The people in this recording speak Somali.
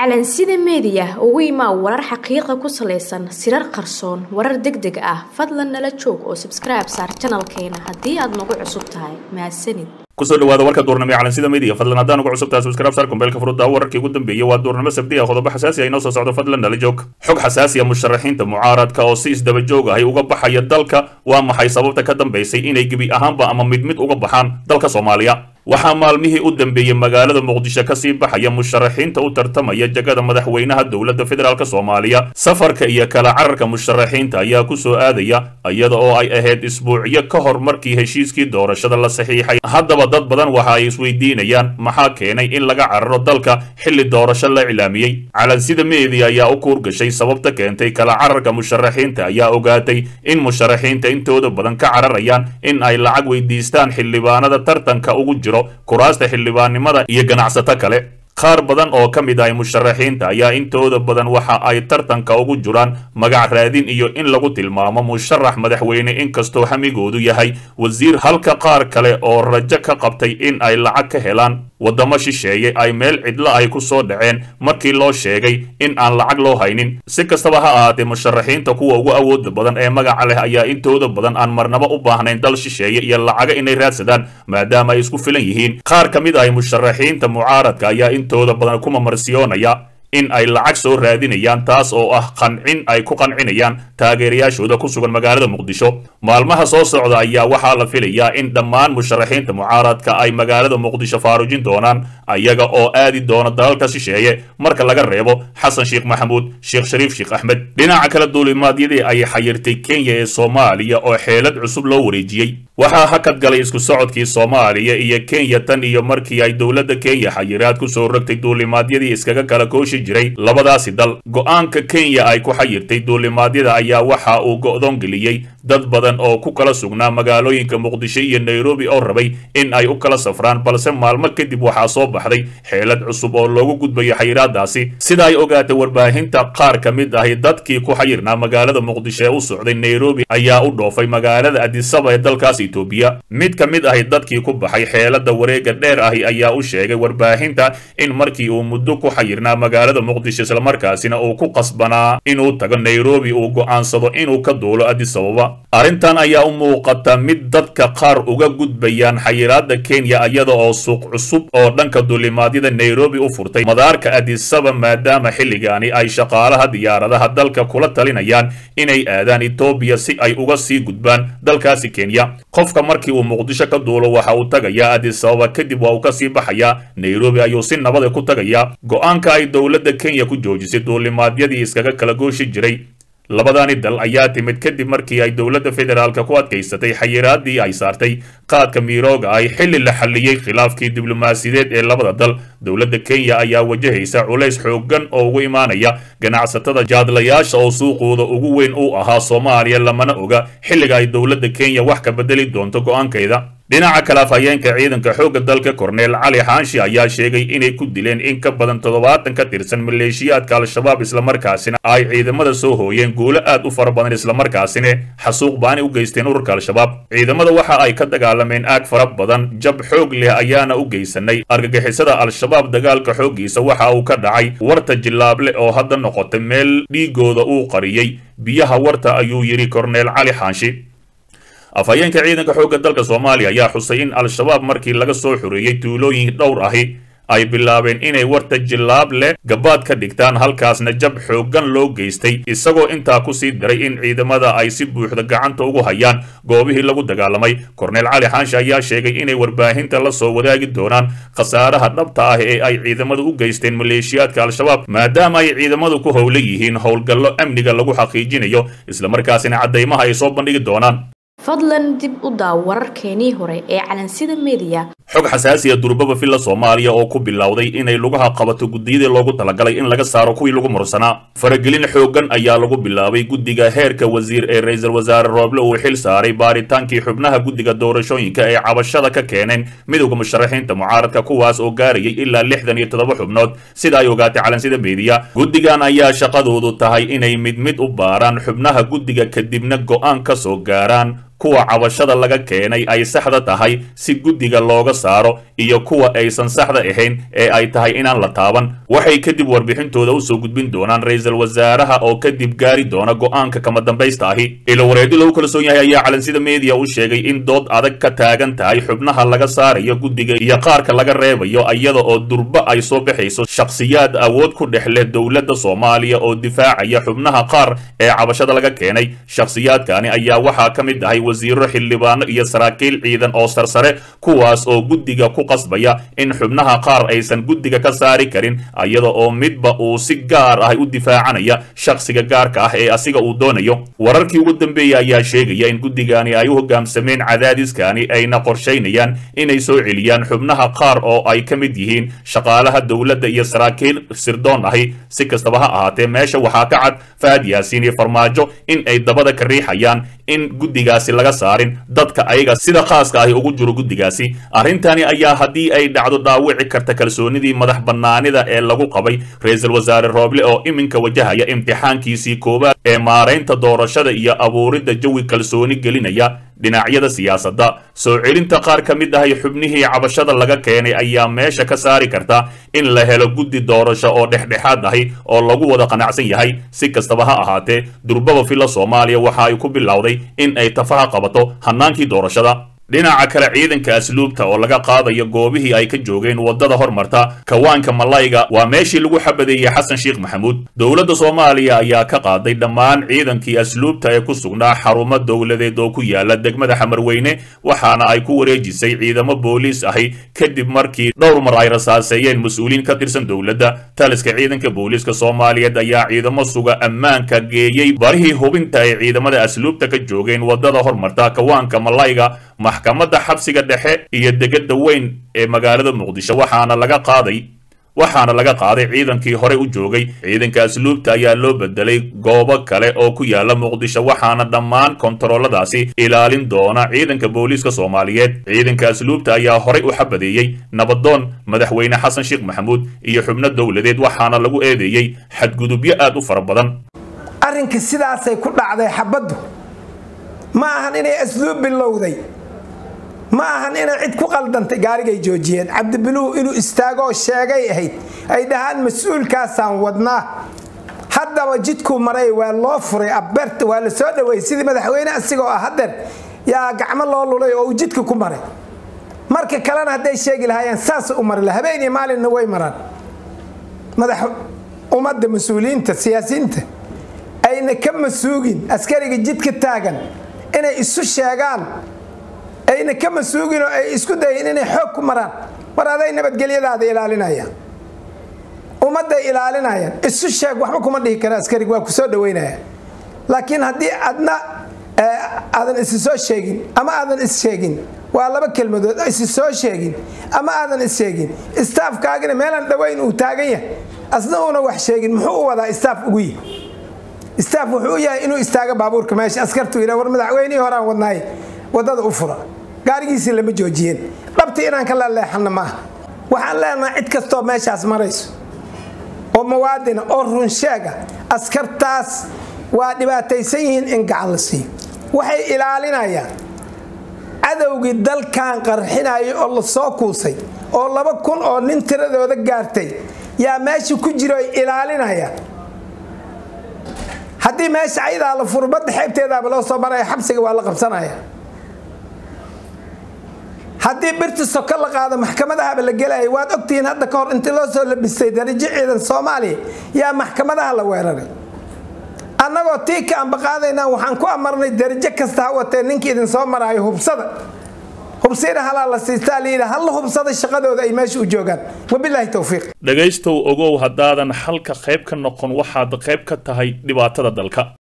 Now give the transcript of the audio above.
calansida meediya ugu imaa warar xaqiiqa ku salaysan sirar qarsoon warar deg deg ah fadlan nala joog oo sabskribe saar janalkeena haddii aad nagu cusub tahay mahadsanid kusoo dhawaada warka duurnimo ee calansida media fadlan haddaan ugu cusub tahay subscribe saar kumbeelka furudda wararkii ugu dambeeyay waa duurnimo sabdi ah qodobo xasaasi ah inoo soo socdo fadlan nala joog xog xasaasi ah musharaxiinta mucaaradka oo si isdaba joog ahay uga baxaya dalka waa maxay sababta ka dambaysay inay gebi ahaanba ama mid mid uga baxaan dalka soomaaliya waxaa maalmihii u dambeeyey magaalada muqdisho kasii baxaya musharaxiinta u tartamaya jagada madaxweynaha dowladda federaalk soomaaliya safarka iyo kala cararka musharaxiinta ayaa ku soo aadaya iyada oo ay ahayd isbuucyo ka hor markii heshiiskii doorashada la saxiixay haddaba dad badan waxa ay isweydiinayaan maxaa keenay in laga cararo dalka xilli doorasho la iclaamiyey calansida media ayaa u kuurgashay sababta keentay kala cararka musharaxiinta ayaa ogaatay in musharaxiinta intooda badan ka cararayaan in ay lacag weydiistaan xildhibaanada tartanka ugu jiro kuraasta xildhibaannimada iyo ganacsato kale qaar badan oo ka mid ahay musharaxiinta ayaa intooda badan waxa ay tartanka ugu jiraan magac raadin iyo in lagu tilmaamo musharax madaxweyne inkastoo hamigoodu yahay wasiir halka qaar kale oo rajo ka qabtay in ay lacag ka helaan waddamo shisheeye ay meel cidlo ay ku soo dhaceen markii loo sheegay in aan lacag loo haynin si kastaba ha ahaatee musharaxiinta kuwa ugu awooda badan ee magaca leh ayaa intooda badan aan marnaba u baahnayn dal shisheeye iyo lacaga inay raadsadaan maadaama ay isku filan yihiin qaar ka mid ahay musharaxiinta mucaaradka ayaa intooda badan kuma marsiyoonaya in ay lacag soo raadinayaan taas oo ah qancin ay ku qancinayaan taageerayaashooda ku sugan magaalada muqdisho maalmaha soo socda ayaa waxaa la filayaa in dhammaan musharaxiinta mucaaradka ay magaalada muqdisho faarujin doonaan ayaga oo aadi doona dalalka shisheeye marka laga reebo xasan sheekh maxamuud sheekh shariif sheekh axmed dhinaca kale duulimaadyadii ay xayirtay kenya ee soomaaliya oo xeelad cusub loo wareejiyey waxaa hakad galay isku socodkii soomaaliya iyo kenya tan iyo markii ay dowladda kenya xayiraad ku soo rogtay duulimaadyadii iskaga kala kooshi jiray labadaasi dal go-aanka kenya ay ku xayirtay duulimaadyada ayaa waxa uu go'doon geliyey dad badan oo ku kala sugnaa magaalooyinka muqdisho iyo nairobi oo rabay in ay u kala safraan balse maalmo kadib waxaa soo baxday xeelad cusub oo loogu gudbayo xayiraadaasi sida ay ogaatay warbaahinta qaar ka mid ahi dadkii ku xayirnaa magaalada muqdisho ee u socday nairobi ayaa u dhoofay magaalada adisaba ee dalkaas etoobiya mid ka mid ahi dadkii ku baxay xeelada wareega dheer ahi ayaa u sheegay warbaahinta in markii uu muddo ku xayirnaa magaalada muqdisho islamarkaasina uu ku qasbanaa inuu tago nairobi uu go'aansado inuu ka duulo adisababa arrintan ayaa u muuqata mid dadka qaar uga gudbayaan xayiraada kenya iyada oo suuq cusub oo dhanka duulimaadyada nairobi u furtay madaarka adisaba maadaama xilligaani ay shaqaalaha diyaaradaha dalka kula talinayaan inay aadaan etoobiya si ay uga sii gudbaan dalkaasi kenya qofka markii uu muqdisho ka duulo waxa uu tagayaa adisababa kadib waa uu ka sii baxayaa nairobi ayuu si nabada ku tagayaa go-aanka ay dowladda kenya ku joojisay duulimaadyadii iskaga kala gooshi jiray labadaani dal ayaa timid kadib markii ay dowladda federaalka ku adkaysatay xayiraadii ay saartay qaadka miirooga ay xilli la xalliyey khilaafkii diblomaasiyadeed ee labada dal dowladda kenya ayaa wajahaysa culays xooggan oo ugu imaanaya ganacsatada jaadlayaasha oo suuqooda ugu weyn uu ahaa soomaaliya lamana oga xilliga ay dowladda kenya wax ka bedeli doonto go-aankeeda dhinaca kale afhayeenka ciidanka xoogga dalka korneel cali xaanshi ayaa sheegay inay ku dileen in ka badan toddobaatan ka tirsan maleeshiyaadka al-shabaab islamarkaasina ay ciidamada soo hooyeen guulo aad u fara badan islamarkaasina xasuuq baani u geysteen ururka al-shabaab ciidamada waxa ay ka dagaalameen aag fara badan jab xoog leh ayaana u geysanay argagixisada al-shabaab dagaalka xooggiisa waxa uu ka dhacay warta jillaable oo hadda noqotay meel dhiigooda uu qariyey biyaha warta ayuu yidhi korneel cali xaanshi afhayeenka ciidanka xoogga dalka soomaaliya ayaa xusay in al-shabaab markii laga soo xoreeyey tuulooyin dhowr ahi ay bilaabeen inay warta jillaab leh gabaad ka dhigtaan halkaasna jab xooggan loo geystay isagoo intaa ku sii daray in ciidamada ay si buuxda gacanta ugu hayaan goobihii lagu dagaalamay korneel cali xaanshe ayaa sheegay inay warbaahinta la soo wadaagi doonaan khasaaraha dhabta ah ee ay ciidamadu u geysteen maleeshiyaadka al-shabaab maadaama ay ciidamadu ku howla yihiin howlgallo amniga lagu xaqiijinayo islamarkaasina caddaymaha ay soo bandhigi doonaan fadlan dib u daaw wararkeenii hore ee calansida media xog xasaasiya durbaba villa soomaaliya oo ku bilowday inay lugaha qabato guddiyadii loogu talagalay in laga saaro kuwii lagu mursanaa faragelin xooggan ayaa lagu bilaabay guddiga heerka wasiir ee ra-iisul wasaare rooble uu xil saaray baaritaankii xubnaha guddiga doorashooyinka ee cabashada ka keeneen midowda musharaxiinta mucaaradka kuwaas oo gaarayay ilaa lixdan iyo toddoba xubnood sida ay ogaatay calansida meediya guddigan ayaa shaqadoodu tahay inay mid mid u baaraan xubnaha guddiga kadibna go'aan ka soo gaaraan kuwa cabashada laga keenay ay saxda tahay si guddiga looga saaro iyo kuwa aysan saxda ahayn ee ay tahay inaan la taaban waxay kadib warbixintooda usoo gudbin doonaan ra-iisul wasaaraha oo kadib gaari doona go-aanka kama dambaysta ahi ilo wareedi lagu kalsoon yahay ayaa calansida meediya u sheegay in dood adag ka taagan tahay xubnaha laga saarayo guddiga iyo qaarka laga reebayo iyada oo durba ay soo baxayso shakhsiyaad awood ku dhex leh dowladda soomaaliya oo difaacaya xubnaha qaar ee cabashada laga keenay shakhsiyaadkani ayaa waxaa ka mid ahay wasiiro xildhibaano iyo saraakiil ciidan oo sarsare kuwaas oo guddiga ku qasbaya in xubnaha qaar aysan guddiga ka saari karin iyada oo midba uu si gaar ah u difaacanaya shakhsiga gaarka ah ee asiga uu doonayo wararkii ugu dambeeyey ayaa sheegaya in guddigani ay u hogaamsameen cadaadiskani ayna qorshaynayaan inay soo celiyaan xubnaha qaar oo ay ka mid yihiin shaqaalaha dowladda iyo saraakiil sirdoon ahi si kastaba ha ahaatee meesha waxaa ka cad fahad yaasiin iyo farmaajo in ay dabada ka riixayaan in guddigaasi laga saarin dadka ayaga sida khaaska ahi ugu jiro guddigaasi arrintani ayaa haddii ay dhacdo dhaawici karta kalsoonidii madax bannaanida ee lagu qabay ra-iisul wasaare rooble oo iminka wajahaya imtixaankiisii koowaad ee maaraynta doorashada iyo abuuridda jawi kalsooni gelinaya dhinacyada siyaasadda soo celinta qaar ka mid ahay xubnihii cabashada laga keenay ayaa meesha ka saari karta in la helo guddi doorasho oo dhexdhexaad ahi oo lagu wada qanacsan yahay si kastaba ha ahaatee durbaba filla soomaaliya waxa ay ku bilowday in ay tafaha qabato hannaankii doorashada dhinaca kale ciidanka asluubta oo laga qaadayo goobihii ay ka joogeen waddada hormarta kawaanka malayga waa meeshii lagu xabadeeyey xasan sheekh maxamuud dowladda soomaaliya ayaa ka qaaday dhammaan ciidankii asluubta ee ku sugnaa xarumo dowladeed oo ku yaala degmada xamarweyne waxaana ay ku wareejisay ciidamo booliis ahi kadib markii dhowr mar ay rasaaseeyeen mas-uuliin ka tirsan dowladda taliska ciidanka booliiska soomaaliyeed ayaa ciidamo suga ammaanka geeyey barihii hubinta ay ciidamada asluubta ka joogeen waddada hormarta kawaanka malayga maxkamadda xabsiga dhexe iyo degada weyn ee magaalada muqdisho waxaana laga qaaday waxaana laga qaaday ciidankii hore u joogay ciidanka asluubta ayaa loo bedelay goobo kale oo ku yaala muqdisho waxaana dhammaan kontarooladaasi ilaalin doona ciidanka booliiska soomaaliyeed ciidanka asluubta ayaa horey u xabadeeyey nabadoon madaxweyne xasan sheekh maxamuud iyo xubno dowladeed waxaana lagu eedeeyey xadgudubyo aad u fara badan arrinka sidaasay ku dhacday xabaddu ma ahan inay asluub bilowday ma ahan inay cid ku qaldantay gaarigay joojiyeen cabdibiluhu inuu istaagoo sheegay ahayd ay dhahaan mas-uulkaasaan wadnaa haddaba jidkuu maray waa loo furay abeerta waa la soo dhaweeyey sidii madaxweyne asigoo ah hadeer yaa gacmo loo lulay oo uu jidka ku maray marka kalena hadday sheegi lahaayeen saas u mari la habeen iyo maalinna way maraan madax ummadda mas-uuliyiinta siyaasiyiinta ayna ka masuugin askariga jidka taagan inay isu sheegaan ayna ka masuugin oo ay isku dayin inay xoog ku maraan mar aday nabadgelyadaada ilaalinayaan ummadday ilaalinayaan isu sheeg waxba kuma dhihi kara askarig waa ku soo dhaweynaya laakiin haddii adna aadan isi soo sheegin ama aadan is sheegin waa laba kelmadood isi soo sheegin ama aadan is sheegin istaafkaagina meelaan dhaweyn uu taagan yahay asna uuna wax sheegin muxuu u wadaa istaaf ugu yihi istaaf wuxuu u yahay inuu istaago baabuurka meesha askartu yidha war madaxweynihii horaan wadnaay waddada u fura gaarigiisii lama joojiyeen dhabti inaan ka laleexanna maaha waxaan leenahay cid kastoo meeshaas marayso oo muwaadina oo runsheega askartaas waa dhibaataysan yihiin in gacan la siiyo waxay ilaalinayaan cadowgii dalkan qarxinaya oo la soo kuusay oo laba kun oo nin tiradooda gaartay yaa meesha ku jiro ay ilaalinayaan haddii meesha ayadaa la furo badda xeebteedaaba loo soo maraya xabsiga waa la qabsanaya haddii birta soko la qaado maxkamadahaba la gelaya waad ogtihiin hadda ka hor intii loo soo labistay darajo ciidan soomaaliya yaa maxkamadaha la weeraray annagoo tii ka ambaqaadaynaa waxaan ku amarnay darajo kasta ha watee ninka idin soo maraayo hubsada hubsiina halaa la siistaa layidhi halla hubsada shaqadooda ay meesha u joogaan wabilaahi towfiiq dhegaystow ogow haddaadan xalka qayb ka noqon waxaad qayb ka tahay dhibaatada dalka